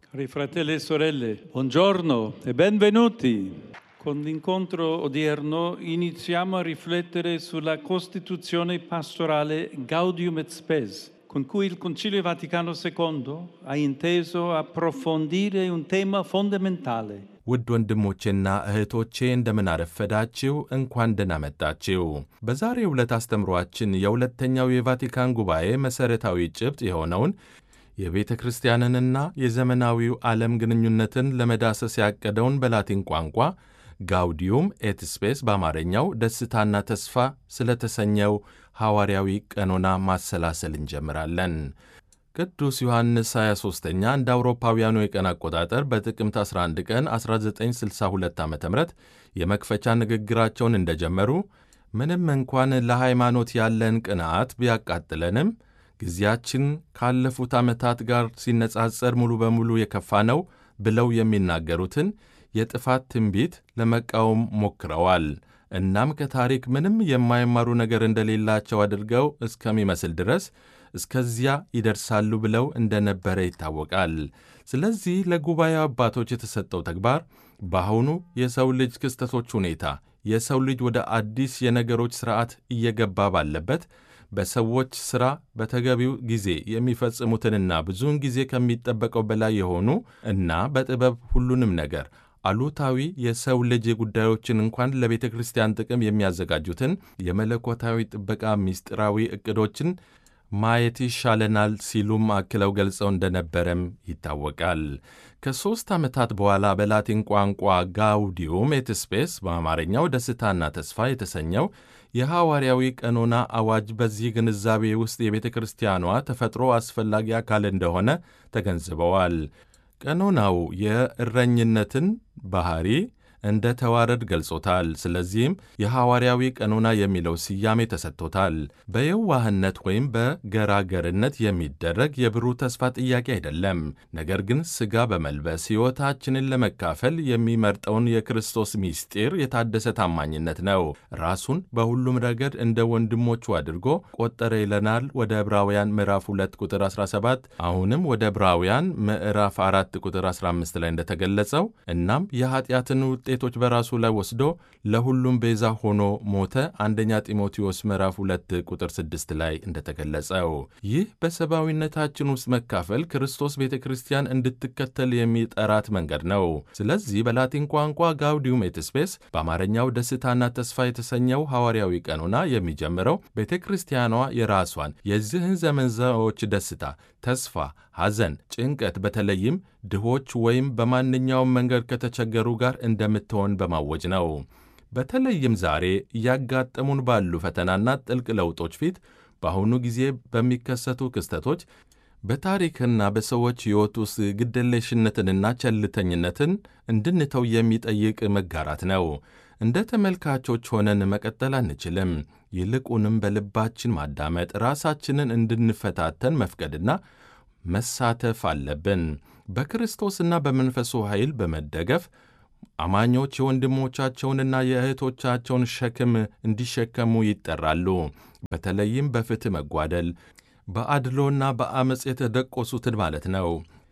Cari fratelli e sorelle, buongiorno e benvenuti. Con l'incontro odierno iniziamo a riflettere sulla Costituzione pastorale Gaudium et Spes, con cui il Concilio Vaticano II ha inteso approfondire un tema fondamentale, ውድ ወንድሞቼና እህቶቼ እንደምን አረፈዳችሁ፣ እንኳን ደህና መጣችሁ። በዛሬው ዕለት አስተምሯችን የሁለተኛው የቫቲካን ጉባኤ መሠረታዊ ጭብጥ የሆነውን የቤተ ክርስቲያንንና የዘመናዊው ዓለም ግንኙነትን ለመዳሰስ ያቀደውን በላቲን ቋንቋ ጋውዲዩም ኤት ስፔስ በአማርኛው ደስታና ተስፋ ስለተሰኘው ሐዋርያዊ ቀኖና ማሰላሰል እንጀምራለን። ቅዱስ ዮሐንስ 23ኛ እንደ አውሮፓውያኑ የቀን አቆጣጠር በጥቅምት 11 ቀን 1962 ዓ ም የመክፈቻ ንግግራቸውን እንደጀመሩ ምንም እንኳን ለሃይማኖት ያለን ቅንዓት ቢያቃጥለንም ጊዜያችን ካለፉት ዓመታት ጋር ሲነጻጸር ሙሉ በሙሉ የከፋ ነው ብለው የሚናገሩትን የጥፋት ትንቢት ለመቃወም ሞክረዋል። እናም ከታሪክ ምንም የማይማሩ ነገር እንደሌላቸው አድርገው እስከሚመስል ድረስ እስከዚያ ይደርሳሉ ብለው እንደነበረ ይታወቃል። ስለዚህ ለጉባኤው አባቶች የተሰጠው ተግባር በአሁኑ የሰው ልጅ ክስተቶች ሁኔታ የሰው ልጅ ወደ አዲስ የነገሮች ሥርዓት እየገባ ባለበት በሰዎች ሥራ በተገቢው ጊዜ የሚፈጽሙትንና ብዙውን ጊዜ ከሚጠበቀው በላይ የሆኑ እና በጥበብ ሁሉንም ነገር አሉታዊ የሰው ልጅ ጉዳዮችን እንኳን ለቤተ ክርስቲያን ጥቅም የሚያዘጋጁትን የመለኮታዊ ጥበቃ ምስጢራዊ ዕቅዶችን ማየት ይሻለናል ሲሉም አክለው ገልጸው እንደነበረም ይታወቃል። ከሦስት ዓመታት በኋላ በላቲን ቋንቋ ጋውዲዩም ኤት ስፔስ በአማርኛው ደስታና ተስፋ የተሰኘው የሐዋርያዊ ቀኖና አዋጅ በዚህ ግንዛቤ ውስጥ የቤተ ክርስቲያኗ ተፈጥሮ አስፈላጊ አካል እንደሆነ ተገንዝበዋል። ቀኖናው የእረኝነትን ባህሪ እንደ ተዋረድ ገልጾታል። ስለዚህም የሐዋርያዊ ቀኖና የሚለው ስያሜ ተሰጥቶታል። በየዋህነት ወይም በገራገርነት የሚደረግ የብሩህ ተስፋ ጥያቄ አይደለም። ነገር ግን ሥጋ በመልበስ ሕይወታችንን ለመካፈል የሚመርጠውን የክርስቶስ ምስጢር የታደሰ ታማኝነት ነው። ራሱን በሁሉም ረገድ እንደ ወንድሞቹ አድርጎ ቆጠረ ይለናል ወደ ዕብራውያን ምዕራፍ 2 ቁጥር 17 አሁንም ወደ ዕብራውያን ምዕራፍ 4 ቁጥር 15 ላይ እንደተገለጸው እናም የኀጢአትን ውጤቶች በራሱ ላይ ወስዶ ለሁሉም ቤዛ ሆኖ ሞተ። አንደኛ ጢሞቴዎስ ምዕራፍ 2 ቁጥር 6 ላይ እንደተገለጸው ይህ በሰብአዊነታችን ውስጥ መካፈል ክርስቶስ ቤተ ክርስቲያን እንድትከተል የሚጠራት መንገድ ነው። ስለዚህ በላቲን ቋንቋ ጋውዲዩም ኤት ስፔስ በአማርኛው ደስታና ተስፋ የተሰኘው ሐዋርያዊ ቀኖና የሚጀምረው ቤተ ክርስቲያኗ የራሷን የዚህን ዘመን ሰዎች ደስታ፣ ተስፋ፣ ሐዘን፣ ጭንቀት በተለይም ድሆች ወይም በማንኛውም መንገድ ከተቸገሩ ጋር እንደምትሆን በማወጅ ነው። በተለይም ዛሬ እያጋጠሙን ባሉ ፈተናና ጥልቅ ለውጦች ፊት በአሁኑ ጊዜ በሚከሰቱ ክስተቶች በታሪክና በሰዎች ሕይወት ውስጥ ግደለሽነትንና ቸልተኝነትን እንድንተው የሚጠይቅ መጋራት ነው። እንደ ተመልካቾች ሆነን መቀጠል አንችልም። ይልቁንም በልባችን ማዳመጥ፣ ራሳችንን እንድንፈታተን መፍቀድና መሳተፍ አለብን። በክርስቶስና በመንፈሱ ኃይል በመደገፍ አማኞች የወንድሞቻቸውንና የእህቶቻቸውን ሸክም እንዲሸከሙ ይጠራሉ። በተለይም በፍትሕ መጓደል፣ በአድሎና በአመፅ የተደቆሱትን ማለት ነው።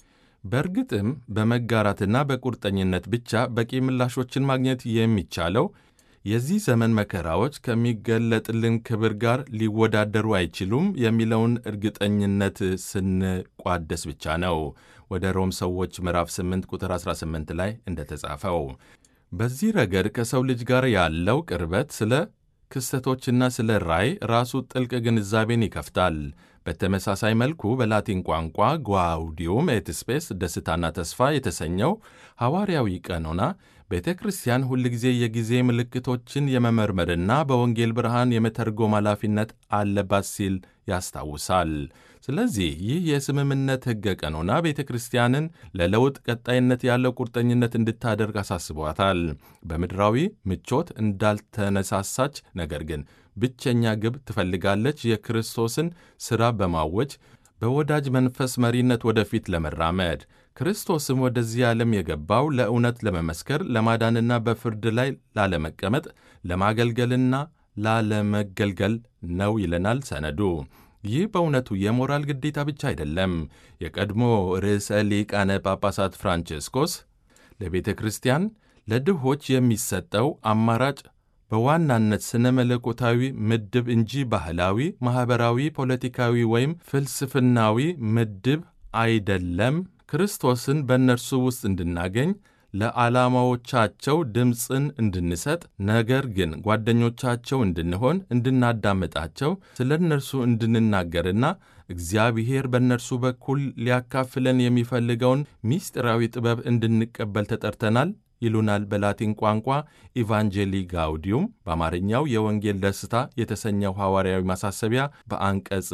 በእርግጥም በመጋራትና በቁርጠኝነት ብቻ በቂ ምላሾችን ማግኘት የሚቻለው የዚህ ዘመን መከራዎች ከሚገለጥልን ክብር ጋር ሊወዳደሩ አይችሉም የሚለውን እርግጠኝነት ስንቋደስ ብቻ ነው። ወደ ሮም ሰዎች ምዕራፍ 8 ቁጥር 18 ላይ እንደተጻፈው በዚህ ረገድ ከሰው ልጅ ጋር ያለው ቅርበት ስለ ክስተቶችና ስለ ራእይ ራሱ ጥልቅ ግንዛቤን ይከፍታል። በተመሳሳይ መልኩ በላቲን ቋንቋ ጓውዲዩም ኤት ስፔስ ደስታና ተስፋ የተሰኘው ሐዋርያዊ ቀኖና ቤተ ክርስቲያን ሁልጊዜ የጊዜ ምልክቶችን የመመርመርና በወንጌል ብርሃን የመተርጎም ኃላፊነት አለባት ሲል ያስታውሳል። ስለዚህ ይህ የስምምነት ሕገ ቀኖና ቤተ ክርስቲያንን ለለውጥ ቀጣይነት ያለው ቁርጠኝነት እንድታደርግ አሳስቧታል። በምድራዊ ምቾት እንዳልተነሳሳች ነገር ግን ብቸኛ ግብ ትፈልጋለች። የክርስቶስን ሥራ በማወጅ በወዳጅ መንፈስ መሪነት ወደፊት ለመራመድ ክርስቶስም ወደዚህ ዓለም የገባው ለእውነት ለመመስከር ለማዳንና በፍርድ ላይ ላለመቀመጥ ለማገልገልና ላለመገልገል ነው ይለናል ሰነዱ። ይህ በእውነቱ የሞራል ግዴታ ብቻ አይደለም። የቀድሞ ርዕሰ ሊቃነ ጳጳሳት ፍራንቼስኮስ ለቤተ ክርስቲያን ለድሆች የሚሰጠው አማራጭ በዋናነት ስነ መለኮታዊ ምድብ እንጂ ባህላዊ፣ ማኅበራዊ፣ ፖለቲካዊ ወይም ፍልስፍናዊ ምድብ አይደለም። ክርስቶስን በእነርሱ ውስጥ እንድናገኝ ለዓላማዎቻቸው ድምፅን እንድንሰጥ፣ ነገር ግን ጓደኞቻቸው እንድንሆን፣ እንድናዳምጣቸው፣ ስለ እነርሱ እንድንናገርና እግዚአብሔር በእነርሱ በኩል ሊያካፍለን የሚፈልገውን ምስጢራዊ ጥበብ እንድንቀበል ተጠርተናል ይሉናል በላቲን ቋንቋ ኢቫንጀሊ ጋውዲዩም በአማርኛው የወንጌል ደስታ የተሰኘው ሐዋርያዊ ማሳሰቢያ በአንቀጽ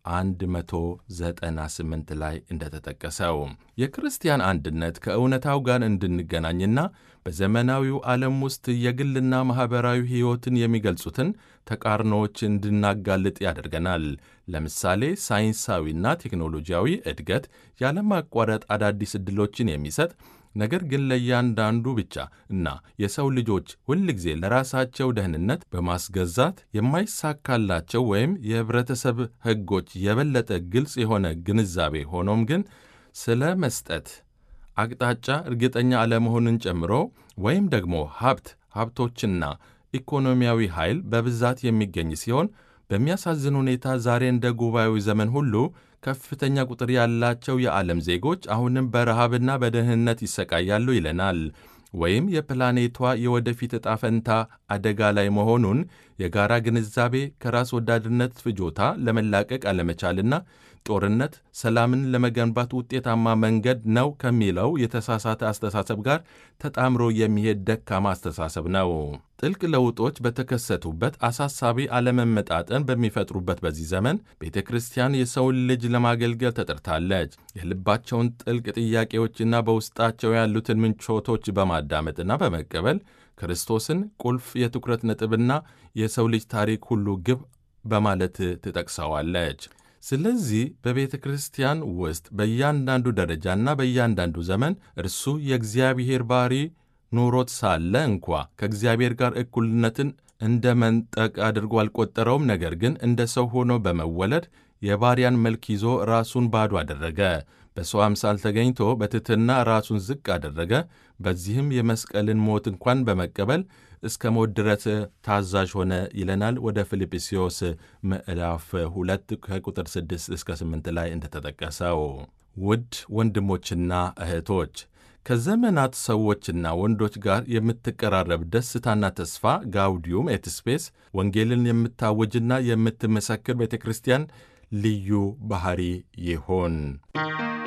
198 ላይ እንደተጠቀሰው የክርስቲያን አንድነት ከእውነታው ጋር እንድንገናኝና በዘመናዊው ዓለም ውስጥ የግልና ማኅበራዊ ሕይወትን የሚገልጹትን ተቃርኖዎች እንድናጋልጥ ያደርገናል። ለምሳሌ ሳይንሳዊና ቴክኖሎጂያዊ እድገት ያለማቋረጥ አዳዲስ ዕድሎችን የሚሰጥ ነገር ግን ለእያንዳንዱ ብቻ እና የሰው ልጆች ሁልጊዜ ለራሳቸው ደህንነት በማስገዛት የማይሳካላቸው ወይም የኅብረተሰብ ሕጎች የበለጠ ግልጽ የሆነ ግንዛቤ ሆኖም ግን ስለ መስጠት አቅጣጫ እርግጠኛ አለመሆንን ጨምሮ ወይም ደግሞ ሀብት ሀብቶችና ኢኮኖሚያዊ ኃይል በብዛት የሚገኝ ሲሆን በሚያሳዝን ሁኔታ ዛሬ እንደ ጉባኤው ዘመን ሁሉ ከፍተኛ ቁጥር ያላቸው የዓለም ዜጎች አሁንም በረሃብና በድህነት ይሰቃያሉ ይለናል። ወይም የፕላኔቷ የወደፊት ዕጣ ፈንታ አደጋ ላይ መሆኑን የጋራ ግንዛቤ ከራስ ወዳድነት ፍጆታ ለመላቀቅ አለመቻልና ጦርነት ሰላምን ለመገንባት ውጤታማ መንገድ ነው ከሚለው የተሳሳተ አስተሳሰብ ጋር ተጣምሮ የሚሄድ ደካማ አስተሳሰብ ነው። ጥልቅ ለውጦች በተከሰቱበት አሳሳቢ አለመመጣጠን በሚፈጥሩበት በዚህ ዘመን ቤተ ክርስቲያን የሰውን ልጅ ለማገልገል ተጠርታለች። የልባቸውን ጥልቅ ጥያቄዎችና በውስጣቸው ያሉትን ምንቾቶች በማዳመጥና በመቀበል ክርስቶስን ቁልፍ የትኩረት ነጥብና የሰው ልጅ ታሪክ ሁሉ ግብ በማለት ትጠቅሰዋለች። ስለዚህ በቤተ ክርስቲያን ውስጥ በእያንዳንዱ ደረጃና በእያንዳንዱ ዘመን እርሱ የእግዚአብሔር ባሕሪ ኑሮት ሳለ እንኳ ከእግዚአብሔር ጋር እኩልነትን እንደ መንጠቅ አድርጎ አልቆጠረውም። ነገር ግን እንደ ሰው ሆኖ በመወለድ የባሪያን መልክ ይዞ ራሱን ባዶ አደረገ። በሰው አምሳል ተገኝቶ በትሕትና ራሱን ዝቅ አደረገ። በዚህም የመስቀልን ሞት እንኳን በመቀበል እስከ ሞት ድረስ ታዛዥ ሆነ ይለናል። ወደ ፊልጵስዮስ ምዕራፍ ሁለት ከቁጥር 6 እስከ 8 ላይ እንደተጠቀሰው ውድ ወንድሞችና እህቶች ከዘመናት ሰዎችና ወንዶች ጋር የምትቀራረብ ደስታና ተስፋ ጋውዲዩም ኤት ስፔስ ወንጌልን የምታውጅና የምትመሰክር ቤተ ክርስቲያን ልዩ ባሕሪ ይሆን።